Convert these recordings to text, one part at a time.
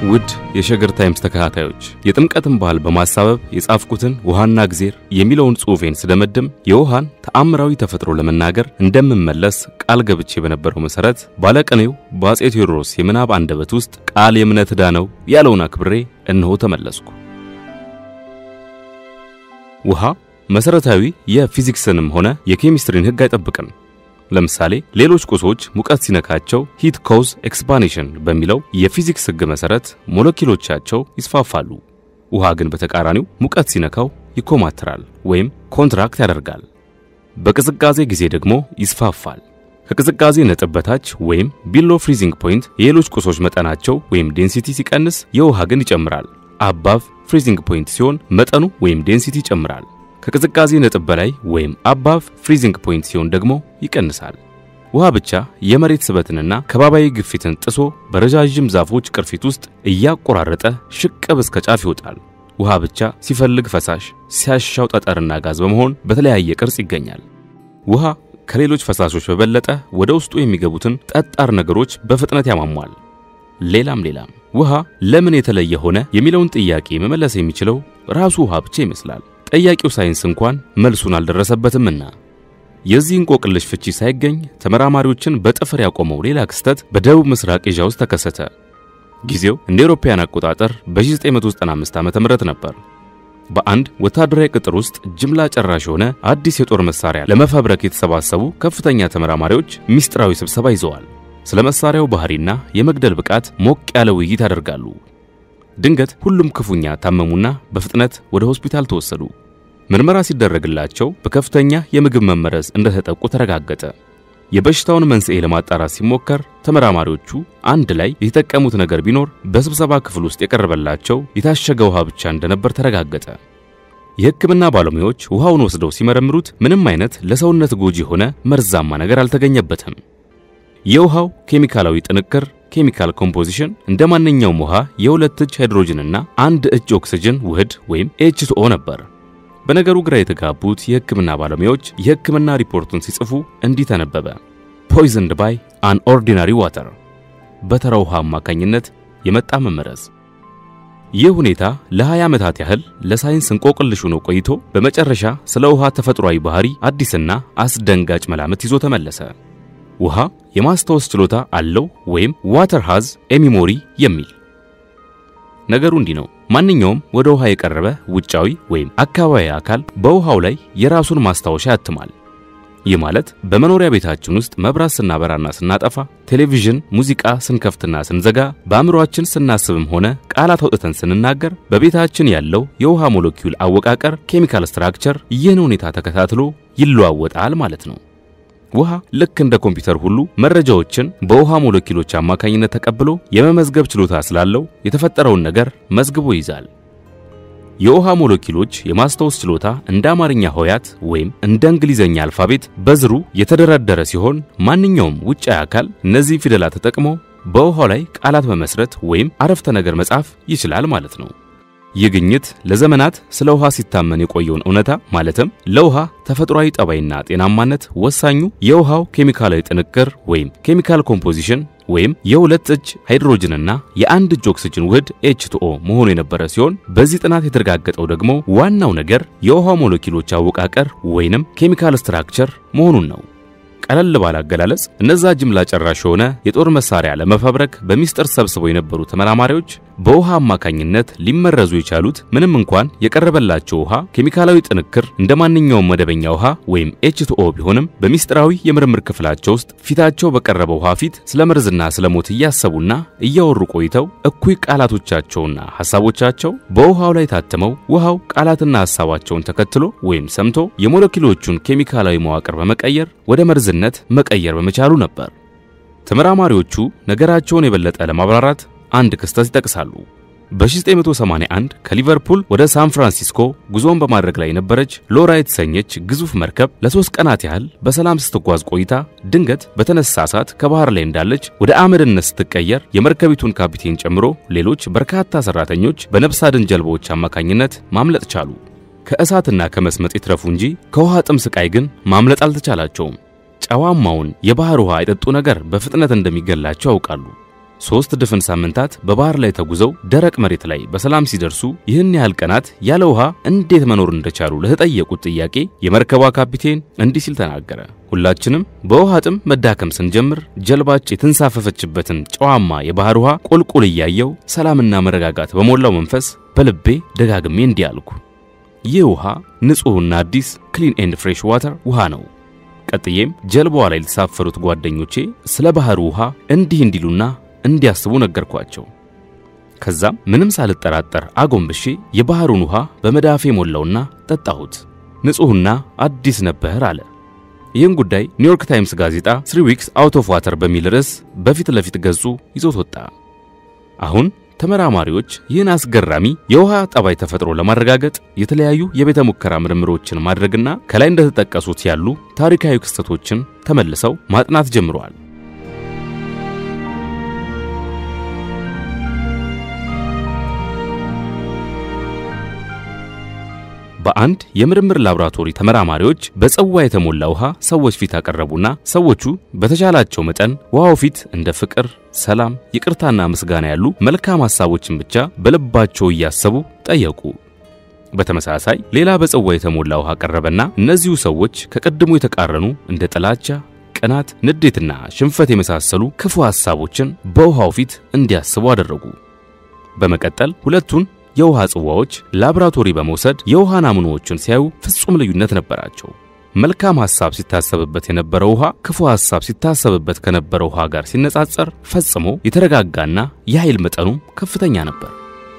ውድ የሸገር ታይምስ ተከታታዮች የጥምቀትን በዓል በማሳበብ የጻፍኩትን ውሃና እግዜር የሚለውን ጽሑፌን ስደመድም የውሃን ተአምራዊ ተፈጥሮ ለመናገር እንደምመለስ ቃል ገብቼ በነበረው መሠረት ባለቅኔው በአፄ ቴዎድሮስ የምናብ አንደበት ውስጥ ቃል የእምነት ዕዳ ነው ያለውን አክብሬ እነሆ ተመለስኩ። ውሃ መሠረታዊ የፊዚክስንም ሆነ የኬሚስትሪን ሕግ አይጠብቅም። ለምሳሌ ሌሎች ቁሶች ሙቀት ሲነካቸው ሂት ኮዝ ኤክስፓንሽን በሚለው የፊዚክስ ሕግ መሠረት ሞለኪሎቻቸው ይስፋፋሉ። ውሃ ግን በተቃራኒው ሙቀት ሲነካው ይኮማትራል ወይም ኮንትራክት ያደርጋል። በቅዝቃዜ ጊዜ ደግሞ ይስፋፋል። ከቅዝቃዜ ነጥብ በታች ወይም ቢሎ ፍሪዚንግ ፖይንት የሌሎች ቁሶች መጠናቸው ወይም ዴንሲቲ ሲቀንስ፣ የውሃ ግን ይጨምራል። አባቭ ፍሪዚንግ ፖይንት ሲሆን መጠኑ ወይም ዴንሲቲ ይጨምራል። ከቅዝቃዜ ነጥብ በላይ ወይም አባቭ ፍሪዚንግ ፖይንት ሲሆን ደግሞ ይቀንሳል። ውሃ ብቻ የመሬት ስበትንና ከባባዊ ግፊትን ጥሶ በረዣዥም ዛፎች ቅርፊት ውስጥ እያቆራረጠ ሽቅብ እስከ ጫፍ ይወጣል። ውሃ ብቻ ሲፈልግ ፈሳሽ፣ ሲያሻው ጠጠርና ጋዝ በመሆን በተለያየ ቅርጽ ይገኛል። ውሃ ከሌሎች ፈሳሾች በበለጠ ወደ ውስጡ የሚገቡትን ጠጣር ነገሮች በፍጥነት ያሟሟል። ሌላም ሌላም። ውሃ ለምን የተለየ ሆነ የሚለውን ጥያቄ መመለስ የሚችለው ራሱ ውሃ ብቻ ይመስላል። ጠያቂው ሳይንስ እንኳን መልሱን አልደረሰበትምና የዚህ እንቆቅልሽ ፍቺ ሳይገኝ ተመራማሪዎችን በጥፍር ያቆመው ሌላ ክስተት በደቡብ ምስራቅ ኤዥያ ውስጥ ተከሰተ። ጊዜው እንደ አውሮፓውያን አቆጣጠር በ1995 ዓ.ም ነበር። በአንድ ወታደራዊ ቅጥር ውስጥ ጅምላ ጨራሽ የሆነ አዲስ የጦር መሳሪያ ለመፈብረክ የተሰባሰቡ ከፍተኛ ተመራማሪዎች ሚስጥራዊ ስብሰባ ይዘዋል። ስለ መሳሪያው ባህሪና የመግደል ብቃት ሞቅ ያለ ውይይት ያደርጋሉ። ድንገት ሁሉም ክፉኛ ታመሙና በፍጥነት ወደ ሆስፒታል ተወሰዱ። ምርመራ ሲደረግላቸው በከፍተኛ የምግብ መመረዝ እንደተጠቁ ተረጋገጠ። የበሽታውን መንስኤ ለማጣራት ሲሞከር ተመራማሪዎቹ አንድ ላይ የተጠቀሙት ነገር ቢኖር በስብሰባ ክፍል ውስጥ የቀረበላቸው የታሸገ ውሃ ብቻ እንደነበር ተረጋገጠ። የሕክምና ባለሙያዎች ውሃውን ወስደው ሲመረምሩት ምንም አይነት ለሰውነት ጎጂ የሆነ መርዛማ ነገር አልተገኘበትም። የውሃው ኬሚካላዊ ጥንክር ኬሚካል ኮምፖዚሽን እንደ ማንኛውም ውሃ የሁለት እጅ ሃይድሮጅንና አንድ እጅ ኦክሲጅን ውህድ ወይም ኤች2ኦ ነበር። በነገሩ ግራ የተጋቡት የሕክምና ባለሙያዎች የሕክምና ሪፖርቱን ሲጽፉ እንዲህ ተነበበ። ፖይዝንድ ባይ አን ኦርዲናሪ ዋተር፣ በተራ ውሃ አማካኝነት የመጣ መመረዝ። ይህ ሁኔታ ለ20 ዓመታት ያህል ለሳይንስ እንቆቅልሽ ሆኖ ቆይቶ በመጨረሻ ስለ ውሃ ተፈጥሯዊ ባህሪ አዲስና አስደንጋጭ መላምት ይዞ ተመለሰ። ውሃ የማስታወስ ችሎታ አለው ወይም ዋተር ሃዝ ኤሚሞሪ የሚል ነገሩ እንዲህ ነው። ማንኛውም ወደ ውሃ የቀረበ ውጫዊ ወይም አካባቢ አካል በውሃው ላይ የራሱን ማስታወሻ ያትማል። ይህ ማለት በመኖሪያ ቤታችን ውስጥ መብራት ስናበራና ስናጠፋ፣ ቴሌቪዥን፣ ሙዚቃ ስንከፍትና ስንዘጋ፣ በአእምሮአችን ስናስብም ሆነ ቃላት አውጥተን ስንናገር በቤታችን ያለው የውሃ ሞለኪውል አወቃቀር ኬሚካል ስትራክቸር ይህን ሁኔታ ተከታትሎ ይለዋወጣል ማለት ነው። ውሃ ልክ እንደ ኮምፒውተር ሁሉ መረጃዎችን በውሃ ሞለኪሎች አማካኝነት ተቀብሎ የመመዝገብ ችሎታ ስላለው የተፈጠረውን ነገር መዝግቦ ይይዛል። የውሃ ሞለኪሎች የማስታወስ ችሎታ እንደ አማርኛ ሆያት ወይም እንደ እንግሊዘኛ አልፋቤት በዝሩ የተደረደረ ሲሆን ማንኛውም ውጫዊ አካል እነዚህ ፊደላት ተጠቅሞ በውሃው ላይ ቃላት መመስረት ወይም አረፍተ ነገር መጻፍ ይችላል ማለት ነው። ይህ ግኝት ለዘመናት ስለ ውሃ ሲታመን የቆየውን እውነታ ማለትም ለውሃ ተፈጥሯዊ ጠባይና ጤናማነት ወሳኙ የውሃው ኬሚካላዊ ጥንቅር ወይም ኬሚካል ኮምፖዚሽን ወይም የሁለት እጅ ሃይድሮጅንና የአንድ እጅ ኦክሲጅን ውህድ ኤች2ኦ መሆኑ የነበረ ሲሆን በዚህ ጥናት የተረጋገጠው ደግሞ ዋናው ነገር የውሃ ሞለኪሎች አወቃቀር ወይንም ኬሚካል ስትራክቸር መሆኑን ነው። ቀለል ባለ አገላለጽ እነዛ ጅምላ ጨራሽ የሆነ የጦር መሳሪያ ለመፈብረክ በሚስጥር ሰብስበው የነበሩ ተመራማሪዎች በውሃ አማካኝነት ሊመረዙ የቻሉት ምንም እንኳን የቀረበላቸው ውሃ ኬሚካላዊ ጥንክር እንደ ማንኛውም መደበኛ ውሃ ወይም ኤች2ኦ ቢሆንም በሚስጥራዊ የምርምር ክፍላቸው ውስጥ ፊታቸው በቀረበ ውሃ ፊት ስለ መርዝና ስለ ሞት እያሰቡና እያወሩ ቆይተው እኩይ ቃላቶቻቸውና ሐሳቦቻቸው በውሃው ላይ ታትመው ውሃው ቃላትና ሐሳባቸውን ተከትሎ ወይም ሰምቶ የሞለኪሎቹን ኬሚካላዊ መዋቅር በመቀየር ወደ መርዝነት መቀየር በመቻሉ ነበር። ተመራማሪዎቹ ነገራቸውን የበለጠ ለማብራራት አንድ ክስተት ይጠቅሳሉ። በ1981 ከሊቨርፑል ወደ ሳን ፍራንሲስኮ ጉዞን በማድረግ ላይ የነበረች ሎራ የተሰኘች ግዙፍ መርከብ ለሶስት ቀናት ያህል በሰላም ስትጓዝ ቆይታ ድንገት በተነሳ እሳት ከባህር ላይ እንዳለች ወደ አመድነት ስትቀየር የመርከቢቱን ካፒቴን ጨምሮ ሌሎች በርካታ ሰራተኞች በነፍስ አድን ጀልባዎች አማካኝነት ማምለጥ ቻሉ። ከእሳትና ከመስመጥ ይትረፉ እንጂ ከውሃ ጥም ስቃይ ግን ማምለጥ አልተቻላቸውም። ጨዋማውን የባህር ውሃ የጠጡ ነገር በፍጥነት እንደሚገላቸው ያውቃሉ። ሦስት ድፍን ሳምንታት በባህር ላይ ተጉዘው ደረቅ መሬት ላይ በሰላም ሲደርሱ ይህን ያህል ቀናት ያለ ውሃ እንዴት መኖር እንደቻሉ ለተጠየቁት ጥያቄ የመርከቧ ካፒቴን እንዲህ ሲል ተናገረ። ሁላችንም በውሃ ጥም መዳከም ስንጀምር ጀልባች የተንሳፈፈችበትን ጨዋማ የባህር ውሃ ቁልቁል እያየው ሰላምና መረጋጋት በሞላው መንፈስ በልቤ ደጋግሜ እንዲህ አልኩ። ይህ ውሃ ንጹሕና አዲስ ክሊን ኤንድ ፍሬሽ ዋተር ውሃ ነው። ቀጥዬም ጀልባዋ ላይ ለተሳፈሩት ጓደኞቼ ስለ ባህሩ ውሃ እንዲህ እንዲሉና እንዲያስቡ ነገርኳቸው። ከዛም ምንም ሳልጠራጠር አጎንብሼ የባህሩን ውሃ በመዳፌ ሞላውና ጠጣሁት። ንጹሕና አዲስ ነበር አለ። ይህን ጉዳይ ኒውዮርክ ታይምስ ጋዜጣ ስሪ ዊክስ አውት ኦፍ ዋተር በሚል ርዕስ በፊት ለፊት ገጹ ይዞት ወጣ። አሁን ተመራማሪዎች ይህን አስገራሚ የውሃ ጠባይ ተፈጥሮ ለማረጋገጥ የተለያዩ የቤተ ሙከራ ምርምሮችን ማድረግና ከላይ እንደተጠቀሱት ያሉ ታሪካዊ ክስተቶችን ተመልሰው ማጥናት ጀምረዋል። በአንድ የምርምር ላቦራቶሪ ተመራማሪዎች በጽዋ የተሞላ ውሃ ሰዎች ፊት አቀረቡና ሰዎቹ በተቻላቸው መጠን ውሃው ፊት እንደ ፍቅር፣ ሰላም፣ ይቅርታና ምስጋና ያሉ መልካም ሐሳቦችን ብቻ በልባቸው እያሰቡ ጠየቁ። በተመሳሳይ ሌላ በጽዋ የተሞላ ውሃ ቀረበና እነዚሁ ሰዎች ከቀድሞ የተቃረኑ እንደ ጥላቻ፣ ቅናት፣ ንዴትና ሽንፈት የመሳሰሉ ክፉ ሐሳቦችን በውሃው ፊት እንዲያስቡ አደረጉ። በመቀጠል ሁለቱን የውሃ ጽዋዎች ላብራቶሪ በመውሰድ የውሃ ናሙናዎችን ሲያዩ ፍጹም ልዩነት ነበራቸው። መልካም ሐሳብ ሲታሰብበት የነበረው ውሃ ክፉ ሐሳብ ሲታሰብበት ከነበረው ውሃ ጋር ሲነጻጸር ፈጽሞ የተረጋጋና የኃይል መጠኑም ከፍተኛ ነበር።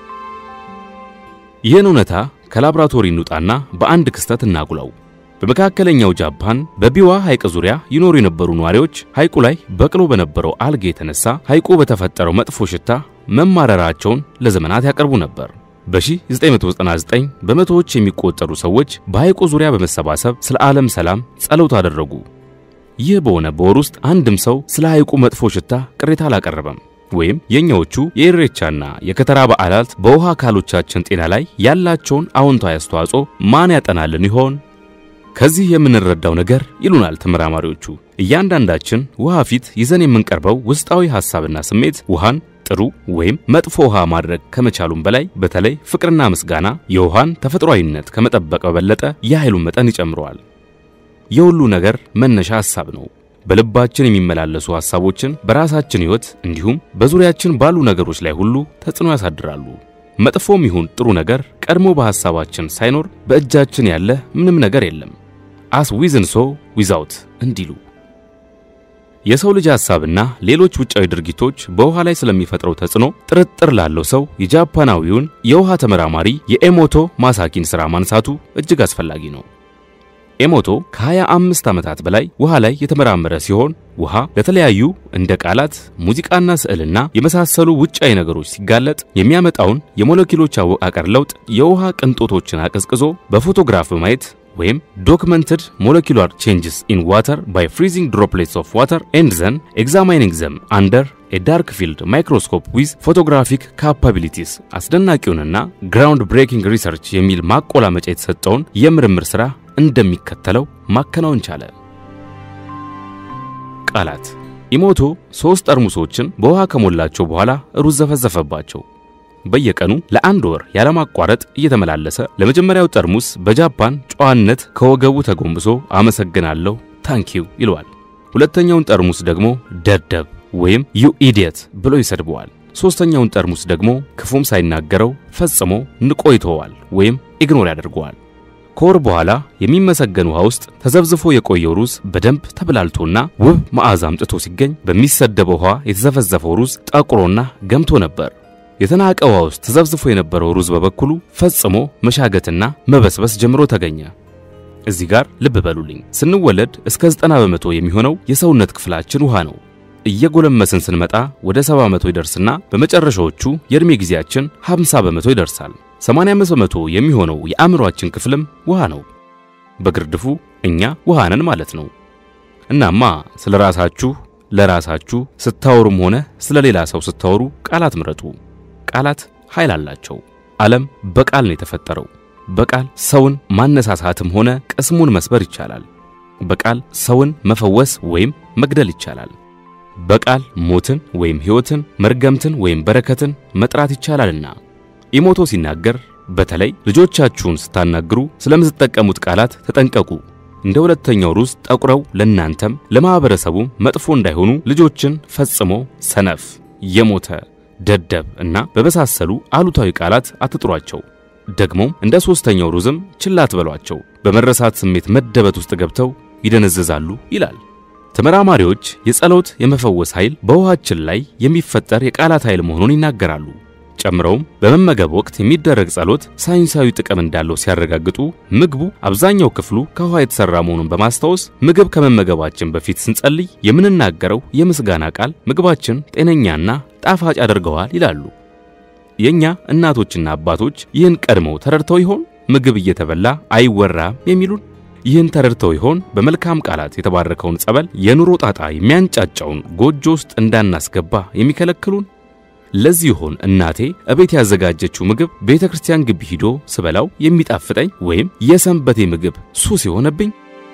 ይህን እውነታ ከላብራቶሪ እንውጣና በአንድ ክስተት እናጉላው። በመካከለኛው ጃፓን በቢዋ ሐይቅ ዙሪያ ይኖሩ የነበሩ ነዋሪዎች ሐይቁ ላይ በቅሎ በነበረው አልጌ የተነሳ ሐይቁ በተፈጠረው መጥፎ ሽታ መማረራቸውን ለዘመናት ያቀርቡ ነበር። በ1999 በመቶዎች የሚቆጠሩ ሰዎች በሐይቁ ዙሪያ በመሰባሰብ ስለ ዓለም ሰላም ጸሎት አደረጉ። ይህ በሆነ በወር ውስጥ አንድም ሰው ስለ ሐይቁ መጥፎ ሽታ ቅሬታ አላቀረበም። ወይም የኛዎቹ የኢሬቻና የከተራ በዓላት በውሃ አካሎቻችን ጤና ላይ ያላቸውን አዎንታዊ አስተዋጽኦ ማን ያጠናልን ይሆን? ከዚህ የምንረዳው ነገር ይሉናል ተመራማሪዎቹ፣ እያንዳንዳችን ውሃ ፊት ይዘን የምንቀርበው ውስጣዊ ሐሳብና ስሜት ውሃን ጥሩ ወይም መጥፎ ውሃ ማድረግ ከመቻሉም በላይ በተለይ ፍቅርና ምስጋና የውሃን ተፈጥሯዊነት ከመጠበቅ በበለጠ የኃይሉን መጠን ይጨምረዋል። የሁሉ ነገር መነሻ ሐሳብ ነው። በልባችን የሚመላለሱ ሐሳቦችን በራሳችን ሕይወት እንዲሁም በዙሪያችን ባሉ ነገሮች ላይ ሁሉ ተጽዕኖ ያሳድራሉ። መጥፎም ይሁን ጥሩ ነገር ቀድሞ በሐሳባችን ሳይኖር በእጃችን ያለ ምንም ነገር የለም። አስ ዊዝን ሶ ዊዛውት እንዲሉ የሰው ልጅ ሐሳብና ሌሎች ውጫዊ ድርጊቶች በውሃ ላይ ስለሚፈጥረው ተጽዕኖ ጥርጥር ላለው ሰው የጃፓናዊውን የውሃ ተመራማሪ የኤሞቶ ማሳኪን ሥራ ማንሳቱ እጅግ አስፈላጊ ነው። ኤሞቶ ከ25 ዓመታት በላይ ውሃ ላይ የተመራመረ ሲሆን ውሃ ለተለያዩ እንደ ቃላት፣ ሙዚቃና ስዕልና የመሳሰሉ ውጫዊ ነገሮች ሲጋለጥ የሚያመጣውን የሞለኪሎች አወቃቀር ለውጥ የውሃ ቅንጦቶችን አቀዝቅዞ በፎቶግራፍ በማየት ወይም ዶክመንትድ ሞለኪላር ቼንጅስ ኢን ዋተር ባይ ፍሪዚንግ ድሮፕሌትስ ኦፍ ዋተር ኤንድ ዘን ኤግዛማይኒንግ ዘም አንደር ኤ ዳርክ ፊልድ ማይክሮስኮፕ ዊዝ ፎቶግራፊክ ካፓቢሊቲስ አስደናቂውንና ግራውንድ ብሬኪንግ ሪሰርች የሚል ማቆላመጫ የተሰጠውን የምርምር ሥራ እንደሚከተለው ማከናወን ቻለ። ቃላት ኢሞቶ ሦስት ጠርሙሶችን በውሃ ከሞላቸው በኋላ ሩዝ ዘፈዘፈባቸው። በየቀኑ ለአንድ ወር ያለማቋረጥ እየተመላለሰ ለመጀመሪያው ጠርሙስ በጃፓን ጨዋነት ከወገቡ ተጎንብሶ አመሰግናለሁ ታንኪው ይለዋል። ሁለተኛውን ጠርሙስ ደግሞ ደደብ ወይም ዩ ኢዲየት ብሎ ይሰድበዋል። ሦስተኛውን ጠርሙስ ደግሞ ክፉም ሳይናገረው ፈጽሞ ንቆ ይተወዋል ወይም ኢግኖር ያደርገዋል። ከወር በኋላ የሚመሰገን ውሃ ውስጥ ተዘብዝፎ የቆየው ሩዝ በደንብ ተብላልቶና ውብ መዓዛ አምጥቶ ሲገኝ በሚሰደበው ውሃ የተዘፈዘፈው ሩዝ ጠቁሮና ገምቶ ነበር። የተናቀ ውሃ ውስጥ ተዘብዝፎ የነበረው ሩዝ በበኩሉ ፈጽሞ መሻገትና መበስበስ ጀምሮ ተገኘ። እዚህ ጋር ልብ በሉልኝ፣ ስንወለድ እስከ 90 በመቶ የሚሆነው የሰውነት ክፍላችን ውሃ ነው። እየጎለመስን ስንመጣ ወደ 70 በመቶ ይደርስና በመጨረሻዎቹ የዕድሜ ጊዜያችን 50 በመቶ ይደርሳል። 85 በመቶ የሚሆነው የአእምሮአችን ክፍልም ውሃ ነው። በግርድፉ እኛ ውሃ ነን ማለት ነው። እናማ ስለ ራሳችሁ ለራሳችሁ ስታወሩም ሆነ ስለ ሌላ ሰው ስታወሩ ቃላት ምረጡ። ቃላት ኃይል አላቸው። ዓለም በቃል ነው የተፈጠረው። በቃል ሰውን ማነሳሳትም ሆነ ቅስሙን መስበር ይቻላል። በቃል ሰውን መፈወስ ወይም መግደል ይቻላል። በቃል ሞትን ወይም ሕይወትን፣ መርገምትን ወይም በረከትን መጥራት ይቻላልና። ኢሞቶ ሲናገር በተለይ ልጆቻችሁን ስታናግሩ ስለምትጠቀሙት ቃላት ተጠንቀቁ። እንደ ሁለተኛው ሩዝ ጠቁረው ለናንተም ለማህበረሰቡም መጥፎ እንዳይሆኑ ልጆችን ፈጽሞ ሰነፍ፣ የሞተ፣ ደደብ እና በመሳሰሉ አሉታዊ ቃላት አትጥሯቸው። ደግሞም እንደ ሶስተኛው ሩዝም ችላ አትበሏቸው። በመረሳት ስሜት መደበት ውስጥ ገብተው ይደነዘዛሉ ይላል። ተመራማሪዎች የጸሎት የመፈወስ ኃይል በውሃችን ላይ የሚፈጠር የቃላት ኃይል መሆኑን ይናገራሉ። ጨምረውም በመመገብ ወቅት የሚደረግ ጸሎት ሳይንሳዊ ጥቅም እንዳለው ሲያረጋግጡ ምግቡ አብዛኛው ክፍሉ ከውሃ የተሰራ መሆኑን በማስታወስ ምግብ ከመመገባችን በፊት ስንጸልይ የምንናገረው የምስጋና ቃል ምግባችን ጤነኛና ጣፋጭ ያደርገዋል ይላሉ። የኛ እናቶችና አባቶች ይህን ቀድመው ተረድተው ይሆን ምግብ እየተበላ አይወራም የሚሉን? ይህን ተረድተው ይሆን በመልካም ቃላት የተባረከውን ጸበል የኑሮ ጣጣ የሚያንጫጫውን ጎጆ ውስጥ እንዳናስገባ የሚከለክሉን? ለዚህ ይሆን እናቴ እቤት ያዘጋጀችው ምግብ ቤተ ክርስቲያን ግቢ ሂዶ ስበላው የሚጣፍጠኝ ወይም የሰንበቴ ምግብ ሱስ የሆነብኝ?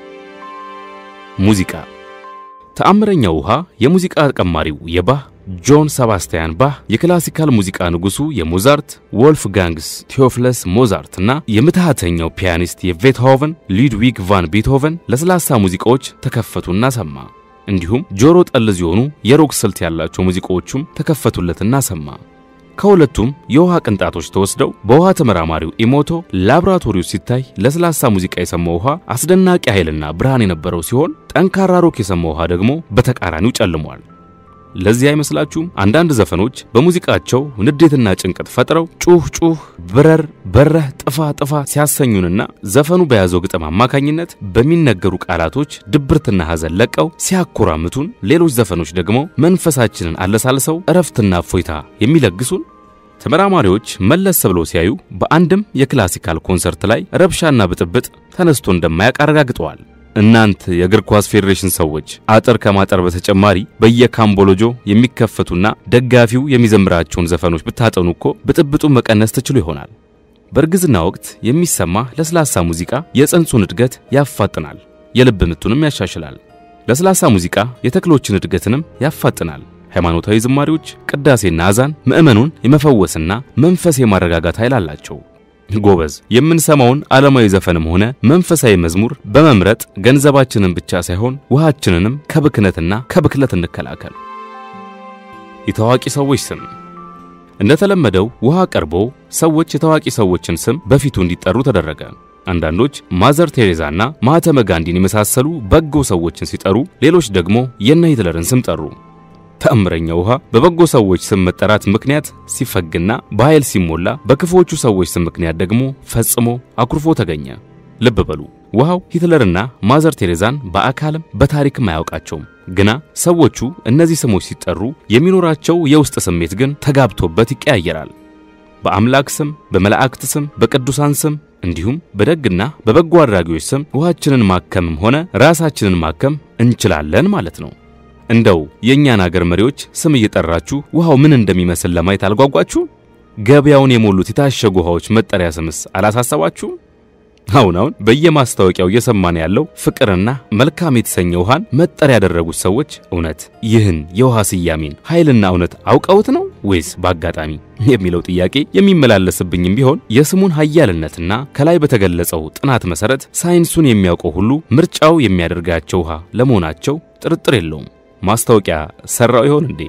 ሙዚቃ ተአምረኛው ውሃ የሙዚቃ ቀማሪው የባህ ጆን ሰባስቲያን ባህ የክላሲካል ሙዚቃ ንጉሱ የሞዛርት ወልፍጋንግስ ቴዎፍለስ ሞዛርት እና የምትሃተኛው ፒያኒስት የቤትሆቨን ሉድዊግ ቫን ቤትሆቨን ለስላሳ ሙዚቃዎች ተከፈቱና ሰማ። እንዲሁም ጆሮ ጠልዝ የሆኑ የሮክ ስልት ያላቸው ሙዚቃዎቹም ተከፈቱለትና ሰማ። ከሁለቱም የውሃ ቅንጣቶች ተወስደው በውሃ ተመራማሪው ኢሞቶ ላብራቶሪው ሲታይ ለስላሳ ሙዚቃ የሰማው ውሃ አስደናቂ ኃይልና ብርሃን የነበረው ሲሆን ጠንካራ ሮክ የሰማው ውሃ ደግሞ በተቃራኒው ጨልሟል። ለዚህ አይመስላችሁም? አንዳንድ ዘፈኖች በሙዚቃቸው ንዴትና ጭንቀት ፈጥረው ጩህ ጩህ፣ ብረር፣ በረህ፣ ጥፋ ጥፋ ሲያሰኙንና ዘፈኑ በያዘው ግጥም አማካኝነት በሚነገሩ ቃላቶች ድብርትና ሐዘን ለቀው ሲያኮራምቱን፣ ሌሎች ዘፈኖች ደግሞ መንፈሳችንን አለሳልሰው እረፍትና እፎይታ የሚለግሱን። ተመራማሪዎች መለስ ብለው ሲያዩ በአንድም የክላሲካል ኮንሰርት ላይ ረብሻና ብጥብጥ ተነስቶ እንደማያውቅ አረጋግጠዋል። እናንት የእግር ኳስ ፌዴሬሽን ሰዎች አጥር ከማጠር በተጨማሪ በየካምቦሎጆ የሚከፈቱና ደጋፊው የሚዘምራቸውን ዘፈኖች ብታጠኑ እኮ ብጥብጡን መቀነስ ትችሉ ይሆናል። በእርግዝና ወቅት የሚሰማ ለስላሳ ሙዚቃ የጽንሱን እድገት ያፋጥናል፣ የልብ ምቱንም ያሻሽላል። ለስላሳ ሙዚቃ የተክሎችን እድገትንም ያፋጥናል። ሃይማኖታዊ ዝማሬዎች፣ ቅዳሴና አዛን ምዕመኑን የመፈወስና መንፈስ የማረጋጋት ኃይል አላቸው። ጎበዝ የምንሰማውን ዓለማዊ ዘፈንም ሆነ መንፈሳዊ መዝሙር በመምረጥ ገንዘባችንን ብቻ ሳይሆን ውሃችንንም ከብክነትና ከብክለት እንከላከል። የታዋቂ ሰዎች ስም እንደተለመደው ውሃ ቀርቦ ሰዎች የታዋቂ ሰዎችን ስም በፊቱ እንዲጠሩ ተደረገ። አንዳንዶች ማዘር ቴሬዛና ማህተመ ጋንዲን የመሳሰሉ በጎ ሰዎችን ሲጠሩ፣ ሌሎች ደግሞ የነ ሂትለርን ስም ጠሩ። ተአምረኛ ውሃ በበጎ ሰዎች ስም መጠራት ምክንያት ሲፈግና በኃይል ሲሞላ በክፉዎቹ ሰዎች ስም ምክንያት ደግሞ ፈጽሞ አኩርፎ ተገኘ። ልብ በሉ ውሃው ሂትለርና ማዘር ቴሬዛን በአካልም በታሪክም አያውቃቸውም። ግና ሰዎቹ እነዚህ ስሞች ሲጠሩ የሚኖራቸው የውስጥ ስሜት ግን ተጋብቶበት ይቀያየራል። በአምላክ ስም፣ በመላእክት ስም፣ በቅዱሳን ስም እንዲሁም በደግና በበጎ አድራጊዎች ስም ውሃችንን ማከምም ሆነ ራሳችንን ማከም እንችላለን ማለት ነው። እንደው የእኛን አገር መሪዎች ስም እየጠራችሁ ውሃው ምን እንደሚመስል ለማየት አልጓጓችሁ? ገበያውን የሞሉት የታሸጉ ውሃዎች መጠሪያ ስምስ አላሳሰባችሁም? አሁን አሁን በየማስታወቂያው እየሰማን ያለው ፍቅርና መልካም የተሰኘ ውሃን መጠሪያ ያደረጉት ሰዎች እውነት ይህን የውሃ ስያሜን ኃይልና እውነት አውቀውት ነው ወይስ በአጋጣሚ የሚለው ጥያቄ የሚመላለስብኝም ቢሆን የስሙን ኃያልነትና ከላይ በተገለጸው ጥናት መሰረት ሳይንሱን የሚያውቀው ሁሉ ምርጫው የሚያደርጋቸው ውሃ ለመሆናቸው ጥርጥር የለውም። ማስታወቂያ ሰራው ይሆን እንዴ?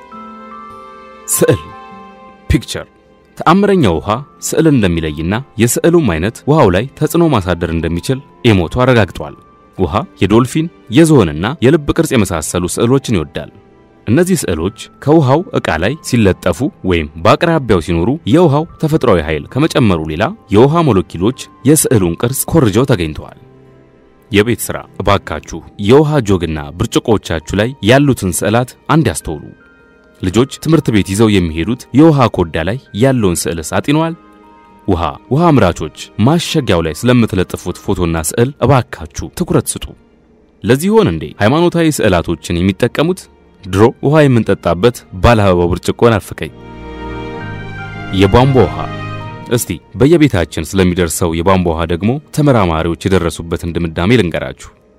ስዕል ፒክቸር ተአምረኛ ውሃ ስዕል እንደሚለይና የስዕሉም አይነት ውሃው ላይ ተጽዕኖ ማሳደር እንደሚችል ኢሞቶ አረጋግጧል። ውሃ የዶልፊን የዝሆንና የልብ ቅርጽ የመሳሰሉ ስዕሎችን ይወዳል። እነዚህ ስዕሎች ከውሃው ዕቃ ላይ ሲለጠፉ ወይም በአቅራቢያው ሲኖሩ የውሃው ተፈጥሯዊ ኃይል ከመጨመሩ ሌላ የውሃ ሞለኪሎች የስዕሉን ቅርጽ ኮርጀው ተገኝተዋል። የቤት ሥራ እባካችሁ የውሃ ጆግና ብርጭቆዎቻችሁ ላይ ያሉትን ስዕላት አንድ ያስተውሉ። ልጆች ትምህርት ቤት ይዘው የሚሄዱት የውሃ ኮዳ ላይ ያለውን ስዕልስ አጢነዋል? ውሃ ውሃ አምራቾች ማሸጊያው ላይ ስለምትለጥፉት ፎቶና ስዕል እባካችሁ ትኩረት ስጡ። ለዚህ ይሆን እንዴ ሃይማኖታዊ ስዕላቶችን የሚጠቀሙት? ድሮ ውሃ የምንጠጣበት ባለ አበባው ብርጭቆ ናፈቀኝ። የቧንቧ ውሃ እስቲ በየቤታችን ስለሚደርሰው የቧንቧ ውሃ ደግሞ ተመራማሪዎች የደረሱበትን ድምዳሜ ልንገራችሁ።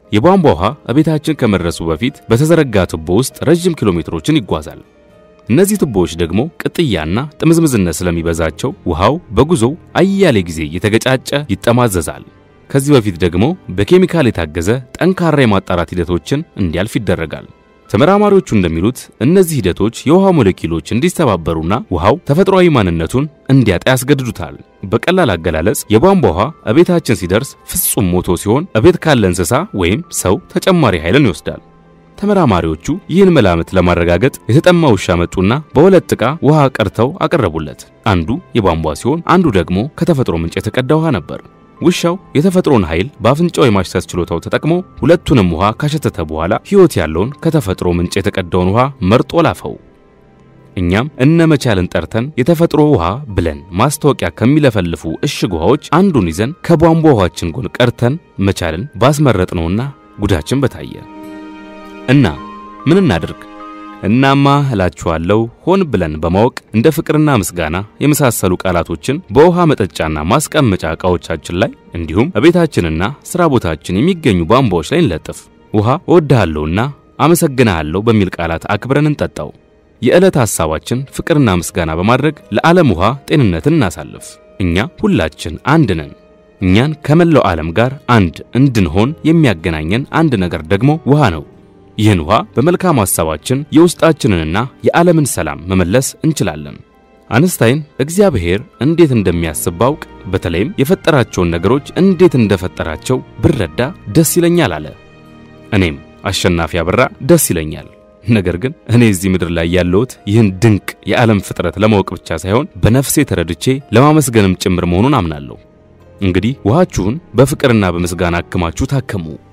የቧንቧ ውሃ እቤታችን ከመድረሱ በፊት በተዘረጋ ቱቦ ውስጥ ረዥም ኪሎ ሜትሮችን ይጓዛል። እነዚህ ቱቦዎች ደግሞ ቅጥያና ጥምዝምዝነት ስለሚበዛቸው ውሃው በጉዞው አያሌ ጊዜ እየተገጫጨ ይጠማዘዛል። ከዚህ በፊት ደግሞ በኬሚካል የታገዘ ጠንካራ የማጣራት ሂደቶችን እንዲያልፍ ይደረጋል። ተመራማሪዎቹ እንደሚሉት እነዚህ ሂደቶች የውሃ ሞለኪውሎች እንዲስተባበሩና ውሃው ተፈጥሯዊ ማንነቱን እንዲያጣ ያስገድዱታል። በቀላል አገላለጽ የቧንቧ ውሃ እቤታችን ሲደርስ ፍጹም ሞቶ ሲሆን እቤት ካለ እንስሳ ወይም ሰው ተጨማሪ ኃይልን ይወስዳል። ተመራማሪዎቹ ይህን መላምት ለማረጋገጥ የተጠማ ውሻ መጡና በሁለት ዕቃ ውሃ ቀርተው አቀረቡለት። አንዱ የቧንቧ ሲሆን አንዱ ደግሞ ከተፈጥሮ ምንጭ የተቀዳ ውሃ ነበር። ውሻው የተፈጥሮን ኃይል በአፍንጫው የማሽተት ችሎታው ተጠቅሞ ሁለቱንም ውሃ ካሸተተ በኋላ ሕይወት ያለውን ከተፈጥሮ ምንጭ የተቀዳውን ውሃ መርጦ ላፈው። እኛም እነ መቻልን ጠርተን የተፈጥሮ ውሃ ብለን ማስታወቂያ ከሚለፈልፉ እሽግ ውሃዎች አንዱን ይዘን ከቧንቧ ውሃችን ጎን ቀርተን መቻልን ባስመረጥነውና ጉዳችን በታየ እና ምን እናድርግ? እናማ እላችኋለሁ ሆን ብለን በማወቅ እንደ ፍቅርና ምስጋና የመሳሰሉ ቃላቶችን በውሃ መጠጫና ማስቀመጫ ዕቃዎቻችን ላይ እንዲሁም በቤታችንና ሥራ ቦታችን የሚገኙ ቧንቧዎች ላይ እንለጥፍ። ውሃ እወድሃለሁና አመሰግንሃለሁ በሚል ቃላት አክብረን እንጠጣው። የዕለት ሐሳባችን ፍቅርና ምስጋና በማድረግ ለዓለም ውሃ ጤንነትን እናሳልፍ። እኛ ሁላችን አንድ ነን። እኛን ከመላው ዓለም ጋር አንድ እንድንሆን የሚያገናኘን አንድ ነገር ደግሞ ውሃ ነው። ይህን ውሃ በመልካም ሐሳባችን የውስጣችንንና የዓለምን ሰላም መመለስ እንችላለን። አንስታይን እግዚአብሔር እንዴት እንደሚያስብ ባውቅ፣ በተለይም የፈጠራቸውን ነገሮች እንዴት እንደፈጠራቸው ብረዳ ደስ ይለኛል አለ። እኔም አሸናፊ አበራ ደስ ይለኛል። ነገር ግን እኔ እዚህ ምድር ላይ ያለሁት ይህን ድንቅ የዓለም ፍጥረት ለማወቅ ብቻ ሳይሆን በነፍሴ ተረድቼ ለማመስገንም ጭምር መሆኑን አምናለሁ። እንግዲህ ውሃችሁን በፍቅርና በምስጋና አክማችሁ ታከሙ።